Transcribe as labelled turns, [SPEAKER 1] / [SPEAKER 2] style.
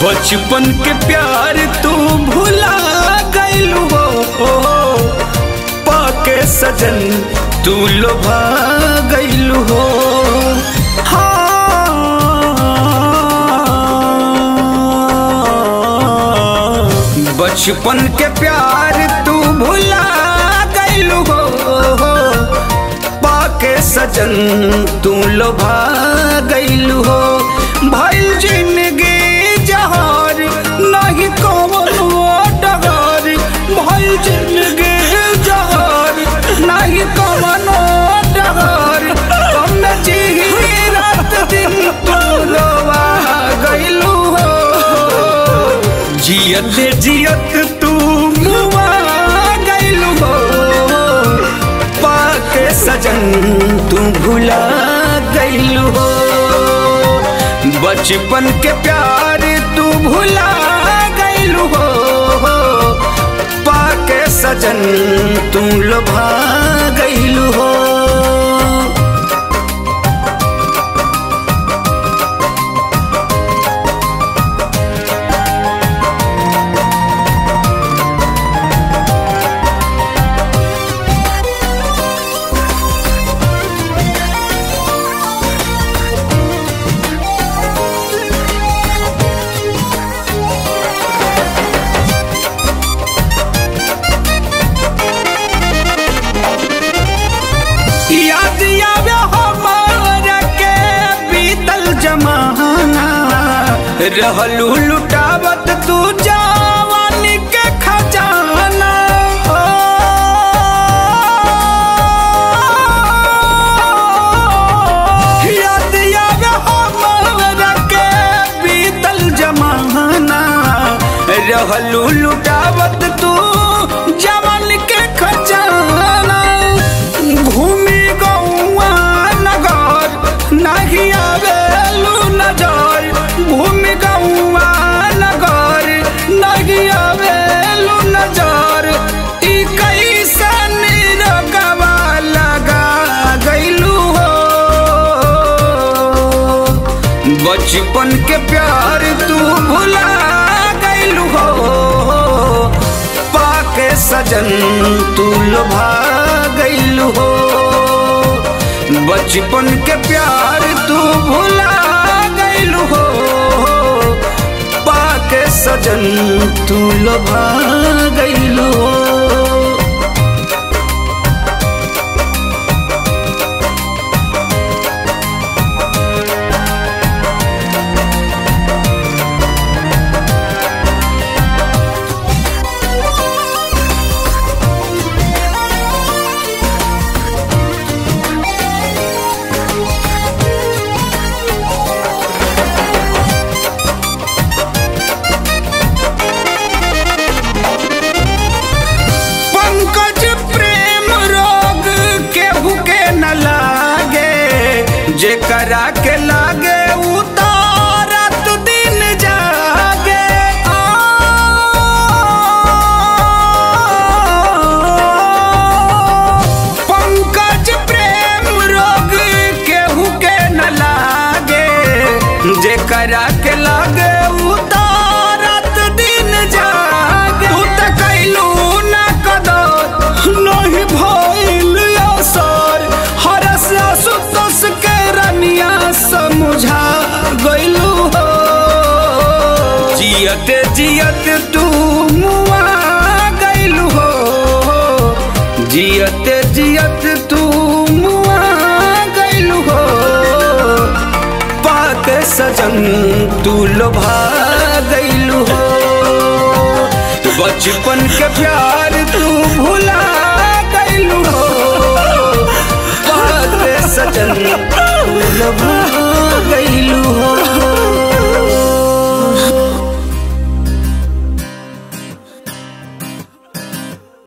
[SPEAKER 1] बचपन के प्यार तू भुला गइलू हो पाके सजन तू लोभा गइलू हो हाँ। बचपन के प्यार तू भुला गइलू हो पाके सजन तू लोभा गइलू हो भइल जिंदगी जहार नहीं कवनो डगर भइल जिंदगी जहार नहीं कवनो डगर कम जी रात दिन तू लोभा गइलू हो जियत जियत तू मुआ गइलू हो पाके सजन तू भुला गइलू हो बचपन के प्यार तू भुला गइलू हो पाके सजन तू लोभा गइलू हो याद आवे हमारा के बीतल जमाना रहलू लुटावत तू जवानी के खजाना हो। याद आवे हमारा के बीतल जमाना रहलू लुटावत तू जवान के खजाना घूमी गौआ नगर नहीं आवेलू नजर घूमी गौआ नगर नहीं आवेलू नजर ई कैसन रगवा लगा गइलू हो बचपन के प्यार तू भुला गइलू हो पाके सजन तू लोभा गइलू हो बचपन के प्यार तू भुला गइलू हो पाके सजन तू लोभा गइलू हो पंकज प्रेम रोग केहू के न लागे जेकरा के लागे उतारत दिन जागे आ, पंकज प्रेम रोग केहू के न लागे जेकरा के लागे उतारत दिन जागे तू त कैलू ना कदर नहीं भइल असर हरस आसुतोष के रनिया समझा गइलू हो जियत जियत तू मुआ गइलू हो जियत जियत तू मुआ गइलू हो पाक सजन तू लोभा गइलू हो बचपन के प्यार तू भुला गइलू हो पाक सजन